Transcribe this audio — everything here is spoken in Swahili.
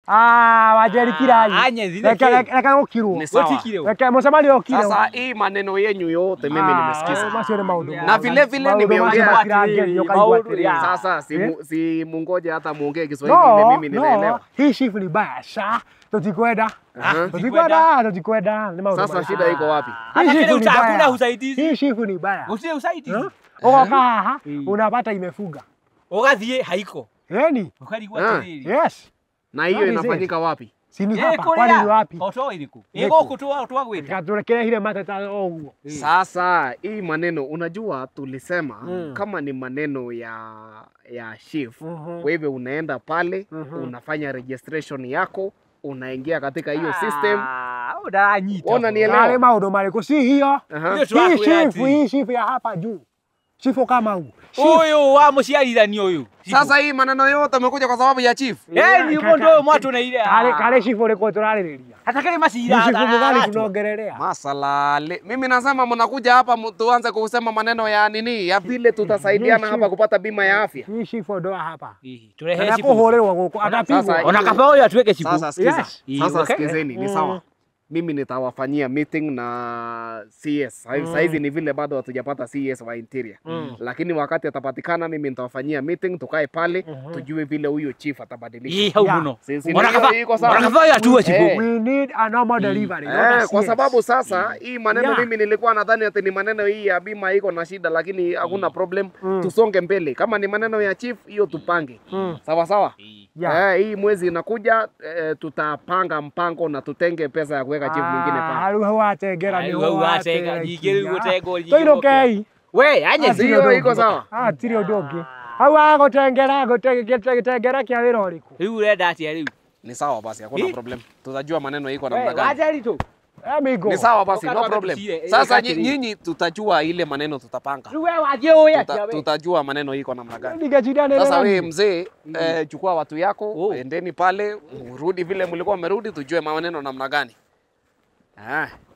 Ah, wajeri kirai. anye zile Reke ke. reke reke ukirwo. Ni sawa. Gotikire. Reke mucemanio ukire. Sasa hii maneno yenyu yote mimi nimesikiza. Macio nĩ maũndũ Na mega. vile vile Maũndũ nimeongea- macio matirangeria, ukaigua Maũndũ atĩrĩ. ya- Sasa si, Eh? mu, si mungoje hata muongee Kiswahili ile No, mimi no, ninaelewa. hii shifu ni baya sha. Tutikwenda. Aha. Tutikwenda, tutikwenda. Ni maũndũ Sasa mega. shida iko wapi? Hii Hata shifu kile ni uta- hakuna baya. usaidizi. Hii shifu ni baya. Usije usaidizi. Eh? Ugoka haha Mm. unapata imefuga. Ugathie haiko. Yani, Ukarigwa Ah. atiriri. yes. Na hiyo What is inafanyika wapi? Si ni Eh, hapa, kwani ni kuria. wapi? Oto iriku. Niko. Ego kutoa twagwita. Katurekereire mateta o ũguo. Sasa hii maneno unajua, tulisema Mm. kama ni maneno ya ya shift Mhm. kwa hivyo unaenda pale Mhm. unafanya registration yako, unaingia katika hiyo system. Ah, Udanyita. Ona nielewa. Yale maũndũ marĩkũ si hiyo. Aha. Hiyo Hii twakwĩra shifu, atĩ. hii shifu ya hapa juu. Shifu kama huu. Shifu. Uyu wa muciarithania uyu. Sasa hii maneno yote amekuja kwa sababu ya chief. Eh, ni mundu uyu mwatuneire. Kale kale shifu ũrĩkũ tũrarĩrĩria. Hata kale Ni macira. shifu mgani atu. tunaongelelea? Masalale. Mimi nasema mnakuja hapa mu- tuanze kusema maneno ya nini? Ya vile tutasaidiana Yes, hapa chief. kupata bima ya afya. Hii shifu ndo hapa. Ih, Turehe Kana cibu. kũhũrĩrwo gũkũ Sasa- atapigwo. Ona kaba uyu atuweke cibu. Sasa sikiza. Yes. Sasa Okay. sikizeni, ni Mm. sawa. Mimi nitawafanyia meeting na CS. Sa- Mm. Saizi ni vile bado hatujapata CS wa interior. Mm. Lakini wakati atapatikana mimi nitawafanyia meeting tukae pale Mhm. tujue vile huyo chief atabadilika. Ih, hau Ya. muno. Si- si- Ona hiyo kaba. iko sawa. Ona kaba uyu atuwe cibu. Eh. We need a normal delivery. not a Eh, kwa CS. sababu sasa hii maneno Yeah. mimi nilikuwa nadhani ati ni maneno hii ya bima iko na shida, lakini hakuna problem. Mm. Tusonge mbele. Kama ni maneno ya chief, hiyo tupange Mm. sawa sawa. Yeah. Eh, hii mwezi inakuja eh, tutapanga mpango na tutenge pesa ya kuweka chief mwingine Ah, pale. rĩu hau watengera Rĩu nĩho hau watenga, watengera. ningĩ rĩu gũtengwo nyingĩ Tũinũkei. We, anye Ah, Si Hatirĩ hiyo ũndũ iko ũngĩ. sawa? Ah, hatirĩ ũndũ ũngĩ hau agũtengera gĩtengera kĩa wĩra ũrĩkũ Rĩu urenda atia rĩu? Ni sawa basi, hakuna Eh? problem. Tutajua maneno iko We, namna gani. wacha ritu. amigo Ni sawa basi, no Ukatwame problem. tucire, eh, Sasa wakati nyi- ni- nyinyi tutajua ile maneno tutapanga. Rĩu we wathie ũĩ Tuta, atia we? tutajua maneno iko namna gani. ningecindanĩrĩra Sasa wewe niĩ. mzee, eh, chukua watu yako, Oh. endeni pale, mrudi vile mlikuwa mmerudi, tujue maneno namna gani. Ah.